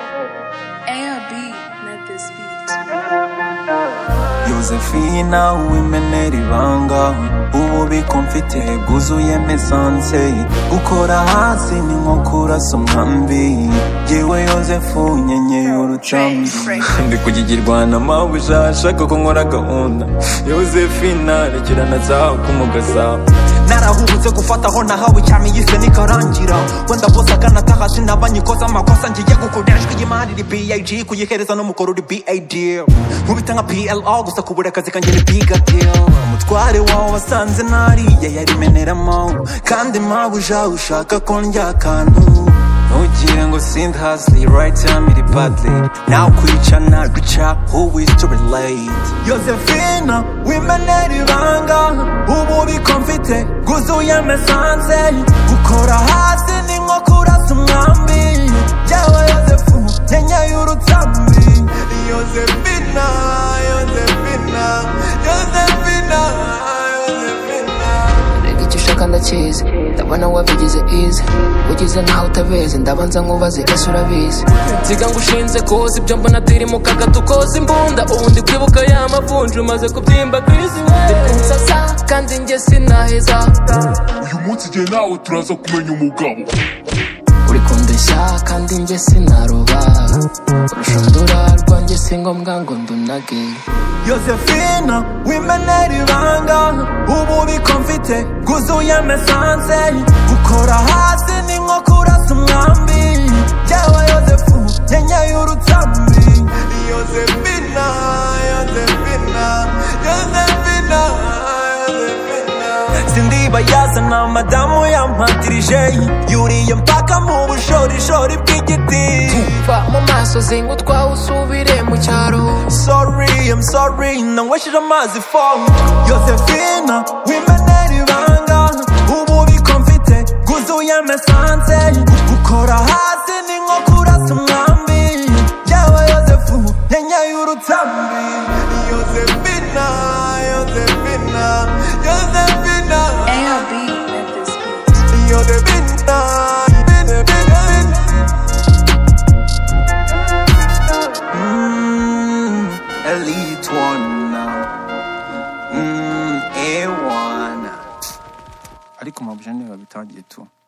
LB met this beat. Yosefina uwimenera ibanga ububiko mfite bwuzuyemo esanse gukora hasi ni nko kurasa umwambi yewe yosefu nyenyeye urucambi ndi kugigirwa na mabuja ashaka ko nkora gahunda yosefina rekirana zawe kumugasa narahubutse gufata aho nahawe cyane yise nikarangira wenda bose akanataha sinabanyikoza amakosa ngiye gukoreshwa y'imari iri big kuyihereza n'umukoro uri bad nkubita nka plo gusa kubura akazi kanjye ni big deal umutware wawe wasanze nariye yarimeneramo kandi mpawe ujawe ushaka ko ndya akantu Ntugire ngo sind hasi right time iri badly Now kwica naguca who is to relate Josephina wimenera ibanga ububiko mfite bwuzuye mesanse gukora hasi ni nko kurasa umwambi Yewe Yosefu nyenyeye urutambi Josephina Josephina Josephina Josephina rega icyo ushaka ndakizi ndabona wabigize izi ugize ntaho utabizi ndabanza nkubaze ese urabizi nsiga ngo ushinze koza ibyo mbona tiri mu kagatu koza imbunda ubu ndi kwibuka ya mavunja umaze kubyimba kwisi we ndi princesa kandi njye sinaheza uyu munsi igihe nawe turaza kumenya umugabo uri kundeshya kandi njye sinaroba urushundura rwanjye si ngombwa ngo ndunage Josephina wimenera ibanga ububiko mfite bwuzuye mesanse gukora hasi ni nko kurasa umwambi yewe yosefu nyenyeye urutambi Josephina Josephina Josephina Josephina sindibayazana madamu yampatirije yuriye mpaka mu bushorishori bw'igiti va mu maso zinga utwawe usubire mu cyaro sorry, I'm sorry, nanywesheje amazi for Josephina, wimenera ibanga ububiko mfite bwuzuye mesanse gukora hasi ni nko kurasa umwambi yewe Yosefu nyenyeye urutambi Josephina, Josephina, Josephina LB met this beat. Josephina, Josephina Mm, Elite One mm, A1 ariko amabujene babitangiye tu